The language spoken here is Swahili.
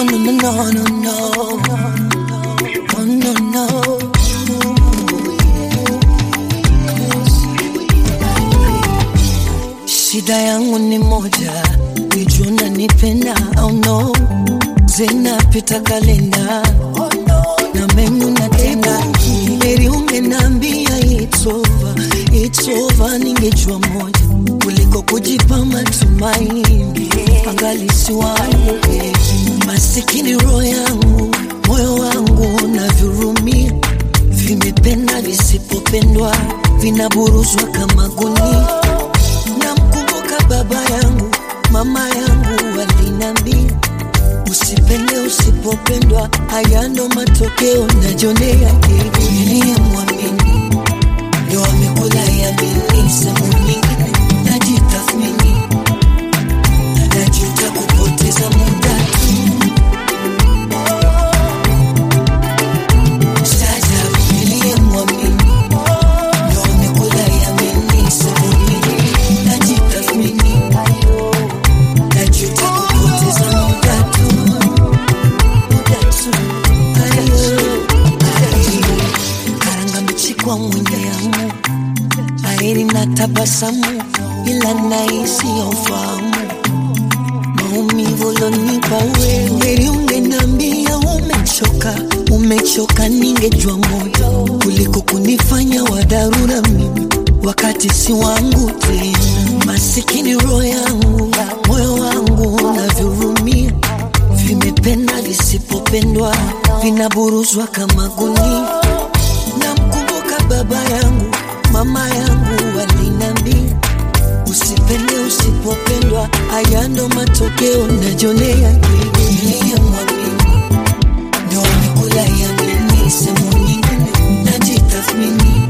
no, no, no, no, no. Oh, no, no. Shida yangu ni moja, nijua unanipenda au no. Zinapita kalenda na menyu natenda, heri ungenambia it's over, it's over, ningejua moja kuliko kujipa matumaini, angali si wangu masikini, roho yangu, moyo wangu navyurumia, vimependa visipopendwa, vinaburuzwa kama gunia. Namkumbuka baba yangu, mama yangu walinambia Usipende usipopendwa, haya ndo matokeo najionea. Niliyemwamini ndo amekula yamini, sehemu nyingine najitathmini, najuta kupoteza muda tu. Staajabu, niliyemwamini ndo amekula yamini, sehemu nyingine najitathmini, najuta kupoteza muda tu. Karanga mbichi kwa mwenye yamu, aeri na tabasamu, ila nahisi ya ufahamu maumivu lonipa wewe. Heri ungenambia umechoka, umechoka, ningejua moja kuliko kunifanya wa dharura mimi wakati si wangu tena. Masikini roho yangu, moyo wangu navyurumia vimependa visipopendwa, vinaburuzwa kama gunia. Namkumbuka baba yangu, mama yangu walinambia, usipende usipopendwa, haya ndo matokeo najionea. Niliyemwamini ndo amekula yamini, sehemu nyingine najitathmini,